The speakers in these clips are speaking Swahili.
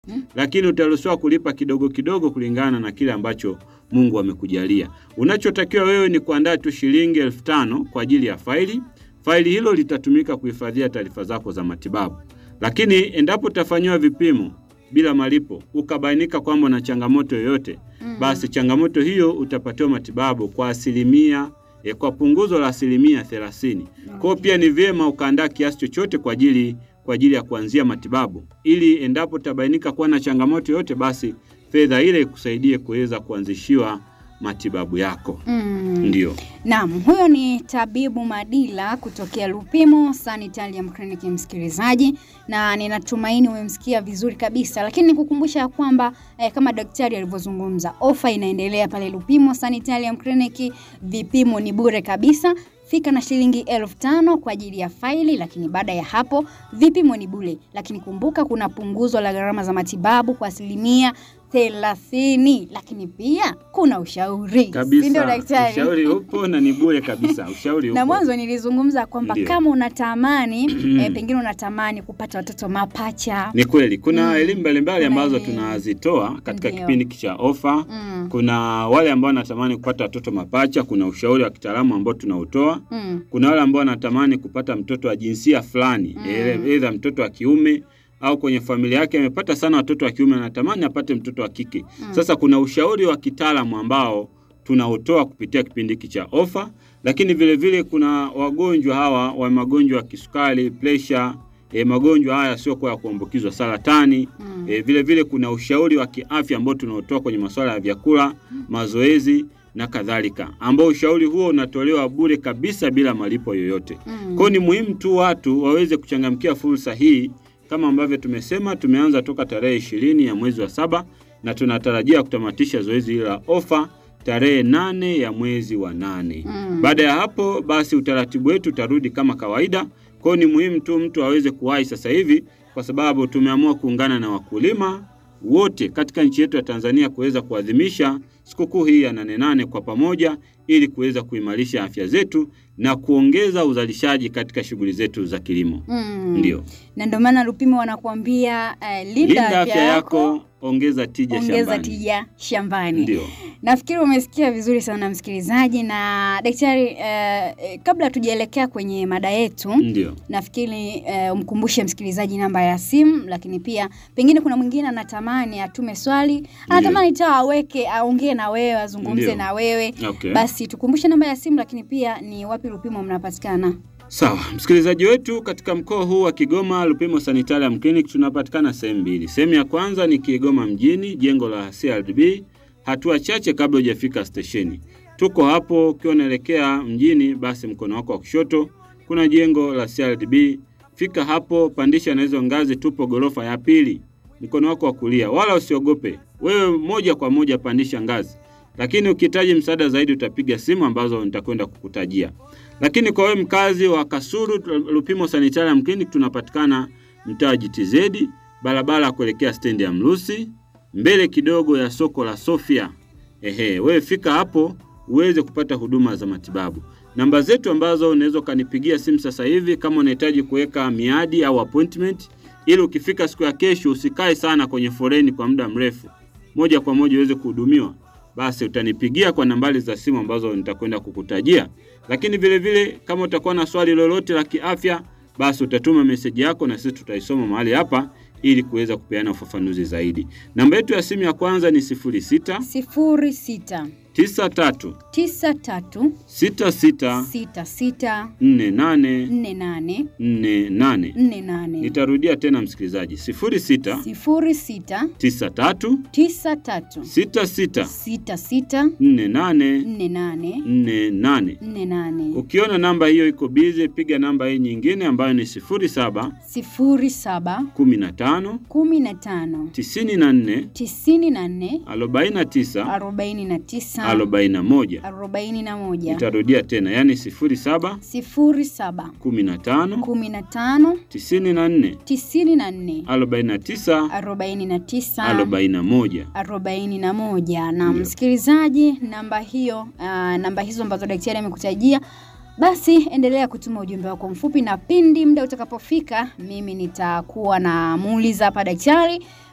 Mm. lakini utaruhusiwa kulipa kidogo kidogo kulingana na kile ambacho Mungu amekujalia. Unachotakiwa wewe ni kuandaa tu shilingi elfu tano kwa ajili ya faili. Faili hilo litatumika kuhifadhia taarifa zako za matibabu, lakini endapo utafanyiwa vipimo bila malipo ukabainika kwamba una changamoto yoyote Mm. basi changamoto hiyo utapatiwa matibabu kwa asilimia eh, kwa punguzo la asilimia thelathini. Kwa hiyo pia ni vyema ukaandaa kiasi chochote kwa ajili kwa ajili ya kuanzia matibabu, ili endapo utabainika kuwa na changamoto yoyote, basi fedha ile ikusaidie kuweza kuanzishiwa matibabu yako. Mm. Ndio. Naam, huyo ni tabibu Madila kutokea Lupimo Sanitarium Clinic, msikilizaji, na ninatumaini umemsikia vizuri kabisa, lakini nikukumbusha ya kwamba eh, kama daktari alivyozungumza, ofa inaendelea pale Lupimo Sanitarium Clinic. Vipimo ni bure kabisa. Fika na shilingi elfu tano kwa ajili ya faili, lakini baada ya hapo vipimo ni bure. Lakini kumbuka kuna punguzo la gharama za matibabu kwa asilimia thelathini, lakini pia kuna ushauri, si ndio Kabisa. daktari? Ushauri upo na ni bure kabisa. Ushauri upo. na mwanzo nilizungumza kwamba Ndio. kama unatamani eh, pengine unatamani kupata watoto mapacha Ni kweli kuna Mm. elimu mbalimbali Kuna ambazo elimu. tunazitoa katika Ndio. kipindi hiki cha ofa. mm. Kuna wale ambao wanatamani kupata watoto mapacha, kuna ushauri wa kitaalamu ambao tunautoa. Mm. Kuna wale ambao wanatamani kupata mtoto wa jinsia fulani, Mm. aidha mtoto wa kiume au kwenye familia yake amepata sana watoto wa kiume, anatamani apate mtoto wa kike. Mm. Sasa kuna ushauri wa kitaalamu ambao tunautoa kupitia kipindi hiki cha ofa, lakini vile vile kuna wagonjwa hawa wa magonjwa ya kisukari, presha, e, magonjwa haya yasiokuwa ya kuambukizwa, saratani Mm. E, vile vile kuna ushauri wa kiafya ambao tunaotoa kwenye masuala ya vyakula, mazoezi na kadhalika, ambao ushauri huo unatolewa bure kabisa bila malipo yoyote. Mm. Kwa hiyo ni muhimu tu watu waweze kuchangamkia fursa hii. Kama ambavyo tumesema, tumeanza toka tarehe ishirini ya mwezi wa saba na tunatarajia kutamatisha zoezi hili la ofa tarehe nane ya mwezi wa nane. Mm. Baada ya hapo basi utaratibu wetu utarudi kama kawaida. Kwa hiyo ni muhimu tu mtu aweze kuwahi sasa hivi, kwa sababu tumeamua kuungana na wakulima wote katika nchi yetu ya Tanzania kuweza kuadhimisha sikukuu hii ya nane nane kwa pamoja, ili kuweza kuimarisha afya zetu na kuongeza uzalishaji katika shughuli zetu za kilimo. Mm. Ndio, na ndio maana Lupimo wanakuambia eh, linda, linda afya yako, ongeza tija ongeza shambani. tija shambani. Ndio. Nafikiri umesikia vizuri sana msikilizaji. Na daktari, eh, eh, kabla tujaelekea kwenye mada yetu Ndio. nafikiri eh, umkumbushe msikilizaji namba ya simu, lakini pia pengine kuna mwingine anatamani atume swali, anatamani ta aweke aongee na wewe azungumze Ndio. na wewe Okay. basi tukumbushe namba ya simu, lakini pia ni wapi Lupimo mnapatikana? Sawa, msikilizaji wetu, katika mkoa huu wa Kigoma, Lupimo Sanitarium Clinic tunapatikana sehemu mbili. Sehemu ya kwanza ni Kigoma mjini, jengo la CRDB, hatua chache kabla hujafika stesheni. Tuko hapo, ukiwa unaelekea mjini, basi mkono wako wa kushoto kuna jengo la CRDB. Fika hapo, pandisha na hizo ngazi, tupo gorofa ya pili, mkono wako wa kulia. Wala usiogope, wewe moja kwa moja pandisha ngazi, lakini ukihitaji msaada zaidi utapiga simu ambazo nitakwenda kukutajia. Lakini kwa wewe mkazi wa Kasulu, Lupimo Sanitarium Clinic tunapatikana mtaa GTZ, barabara ya kuelekea stendi ya Mrusi, mbele kidogo ya soko la Sofia. Ehe, wewe fika hapo uweze kupata huduma za matibabu. Namba zetu ambazo unaweza ukanipigia simu sasa hivi kama unahitaji kuweka miadi au appointment, ili ukifika siku ya kesho usikae sana kwenye foreni kwa muda mrefu, moja kwa moja uweze kuhudumiwa basi utanipigia kwa nambari za simu ambazo nitakwenda kukutajia. Lakini vile vile kama utakuwa na swali lolote la kiafya, basi utatuma meseji yako na sisi tutaisoma mahali hapa ili kuweza kupeana ufafanuzi zaidi. Namba yetu ya simu ya kwanza ni 06 sifuri sita 93 tisa tatu 66 sita sita 48 nne nane 48. nne nane Nitarudia tena msikilizaji, 06 sifuri sita 93 tisa tatu 66 sita sita 48 nne nane 48. nne nane Ukiona namba hiyo iko bize, piga namba hii nyingine ambayo ni 07 sifuri saba 15 kumi na tano 94 tisini na nne 49 arobaini na tisa 41. arobaini na moja Nitarudia tena, yani 07 sifuri saba 15 kumi na tano 94 tisini na nne 49 arobaini na tisa 41. arobaini na moja na Ndio. msikilizaji, namba hiyo uh, namba hizo ambazo daktari amekutajia, basi endelea kutuma ujumbe wako mfupi, na pindi muda utakapofika, mimi nitakuwa namuuliza hapa daktari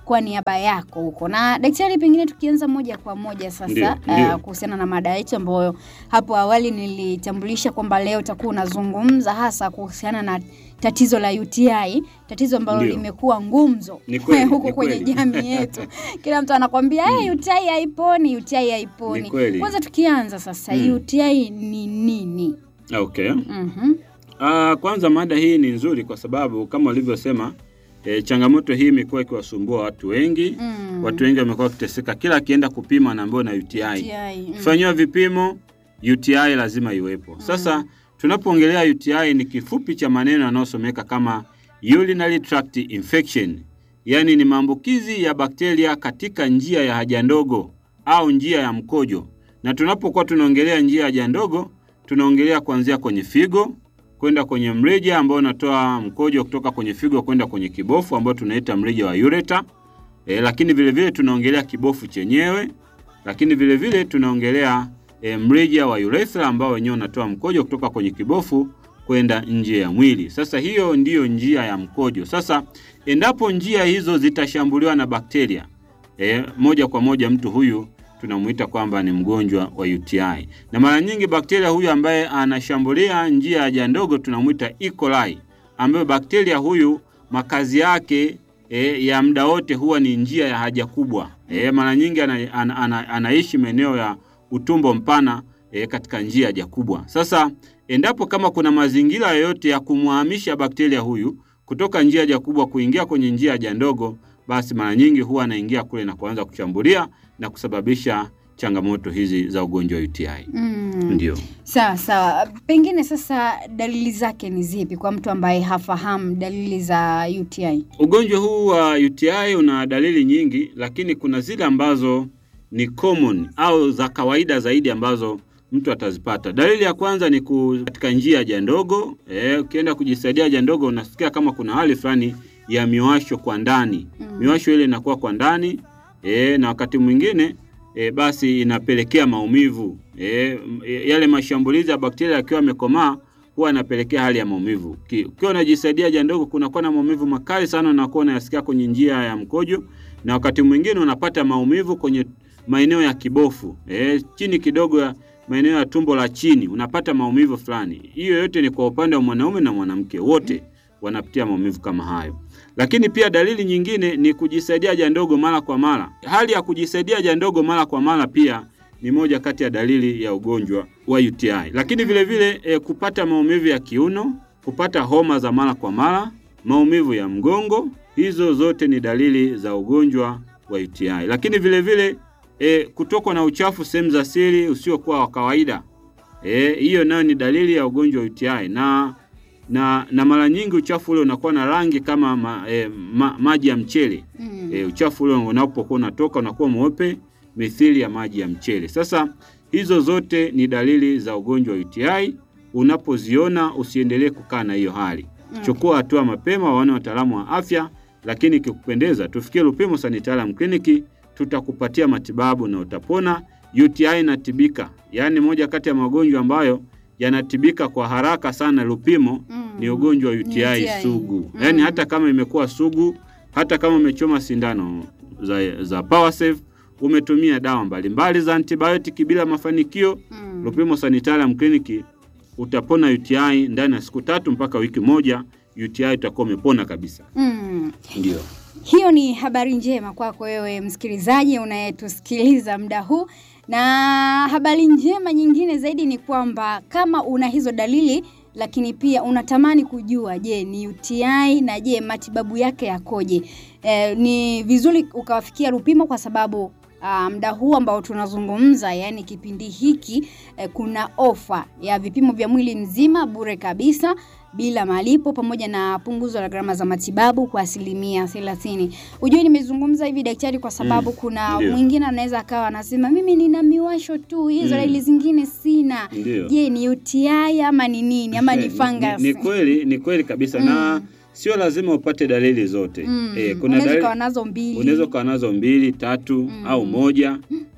kwa niaba yako huko. Na daktari, pengine tukianza moja kwa moja sasa Ndio, ndio. uh, kuhusiana na mada yetu ambayo hapo awali nilitambulisha kwamba leo utakuwa unazungumza hasa kuhusiana na tatizo la UTI, tatizo ambalo Ndio. limekuwa ngumzo Ni kweli, huko ni kwenye kweli. jamii yetu. Kila mtu anakwambia hey, UTI haiponi, UTI haiponi. Ni kweli. Kwanza tukianza sasa, Mm. UTI ni nini? Okay. Mhm. Ah, kwanza mada hii ni nzuri kwa sababu kama ulivyosema e, changamoto hii imekuwa ikiwasumbua watu wengi. Mm. Watu wengi wamekuwa wakiteseka, kila akienda kupima anaambiwa na UTI. UTI. mm. Fanyiwa vipimo, UTI lazima iwepo. Sasa tunapoongelea UTI ni kifupi cha maneno yanayosomeka kama urinary tract infection, yaani ni maambukizi ya bakteria katika njia ya haja ndogo au njia ya mkojo. Na tunapokuwa tunaongelea njia ya haja ndogo, tunaongelea kuanzia kwenye figo kwenda kwenye mrija ambao unatoa mkojo kutoka kwenye figo kwenda kwenye kibofu ambao tunaita mrija wa ureter. E, lakini vile vile tunaongelea kibofu chenyewe, lakini vile vile tunaongelea e, mrija wa urethra ambao wenyewe unatoa mkojo kutoka kwenye kibofu kwenda nje ya mwili. Sasa hiyo ndiyo njia ya mkojo. Sasa endapo njia hizo zitashambuliwa na bakteria e, moja kwa moja mtu huyu tunamuita kwamba ni mgonjwa wa UTI. Na mara nyingi bakteria huyu ambaye anashambulia njia ya haja ndogo tunamuita E. coli, ambayo bakteria huyu makazi yake e, ya muda wote huwa ni njia ya haja kubwa. E, mara nyingi ana, ana, ana, anaishi maeneo ya utumbo mpana e, katika njia ya haja kubwa. Sasa endapo kama kuna mazingira yoyote ya kumhamisha bakteria huyu kutoka njia ya haja kubwa kuingia kwenye njia ya haja ndogo, basi mara nyingi huwa anaingia kule na kuanza kushambulia na kusababisha changamoto hizi za ugonjwa wa UTI. Mm. Ndio. Sawa sawa, pengine sasa dalili zake ni zipi kwa mtu ambaye hafahamu dalili za UTI? Ugonjwa huu wa UTI una dalili nyingi, lakini kuna zile ambazo ni common au za kawaida zaidi ambazo mtu atazipata. Dalili ya kwanza ni ku, katika njia ya haja ndogo. Eh, ukienda kujisaidia haja ndogo unasikia kama kuna hali fulani ya miwasho kwa ndani. Mm. Miwasho ile inakuwa kwa ndani eh, na wakati mwingine e, basi inapelekea maumivu e, yale mashambulizi ya bakteria yakiwa yamekomaa huwa yanapelekea hali ya maumivu. Ki- Ukiwa unajisaidia haja ndogo, kunakuwa na maumivu makali sana, unakuwa unayasikia kwenye njia ya mkojo, na wakati mwingine unapata maumivu kwenye maeneo ya kibofu e, chini kidogo ya maeneo ya tumbo la chini unapata maumivu fulani. Hiyo yote ni kwa upande wa mwanaume na mwanamke, wote wanapitia maumivu kama hayo. Lakini pia dalili nyingine ni kujisaidia haja ndogo mara kwa mara. Hali ya kujisaidia haja ndogo mara kwa mara pia ni moja kati ya dalili ya ugonjwa wa UTI. Lakini vile vile e, kupata maumivu ya kiuno, kupata homa za mara kwa mara, maumivu ya mgongo, hizo zote ni dalili za ugonjwa wa UTI. Lakini vile vile e, kutokwa na uchafu sehemu za siri usiokuwa wa kawaida. Eh, hiyo nayo ni dalili ya ugonjwa wa UTI na na, na mara nyingi uchafu ule unakuwa na rangi kama ma, eh, ma, maji ya mchele. Mm. E, uchafu ule unapokuwa unatoka unakuwa mweupe mithili ya maji ya mchele. Sasa hizo zote ni dalili za ugonjwa wa UTI. Unapoziona usiendelee kukaa na hiyo hali, Mm. chukua hatua mapema, waone wataalamu wa afya, lakini ikikupendeza tufikie Lupimo Sanitarium Clinic, tutakupatia matibabu na utapona. UTI inatibika, yaani moja kati ya magonjwa ambayo yanatibika kwa haraka sana. Lupimo Mm. ni ugonjwa wa UTI, UTI. sugu, Mm. yaani hata kama imekuwa sugu, hata kama umechoma sindano za, za Powersafe, umetumia dawa mbalimbali za antibiotiki bila mafanikio, Mm. Lupimo Sanitarium Clinic utapona UTI ndani ya siku tatu mpaka wiki moja. UTI utakuwa umepona kabisa. Mm. Ndio. Hiyo ni habari njema kwako wewe msikilizaji unayetusikiliza muda huu, na habari njema nyingine zaidi ni kwamba kama una hizo dalili lakini pia unatamani kujua, je, ni UTI na je, matibabu yake yakoje? E, ni vizuri ukawafikia Lupimo kwa sababu ah, muda huu ambao tunazungumza, yani kipindi hiki eh, kuna ofa ya vipimo vya mwili mzima bure kabisa bila malipo pamoja na punguzo la gharama za matibabu kwa asilimia thelathini. Ujue nimezungumza hivi daktari, kwa sababu Mm, kuna ndio. mwingine anaweza akawa anasema mimi nina miwasho tu, hizo Mm. dalili zingine sina. Ndio. Je, ni UTI ama ni nini ama ni Eh, fungus? Ni, ni kweli, ni kweli kabisa na Mm. sio lazima upate dalili zote. Mm. Eh, kuna Unaweza dalili ukawa nazo mbili. unaweza ukawa nazo mbili tatu Mm. au moja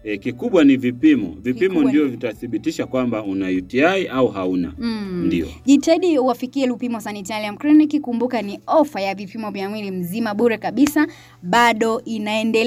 E, kikubwa ni vipimo. Vipimo Kikubwa ndio ni- vitathibitisha kwamba una UTI au hauna. Mm. Ndio. Jitahidi uwafikie Lupimo Sanitarium Clinic. Kumbuka ni ofa ya vipimo vya mwili mzima bure kabisa, bado inaendelea.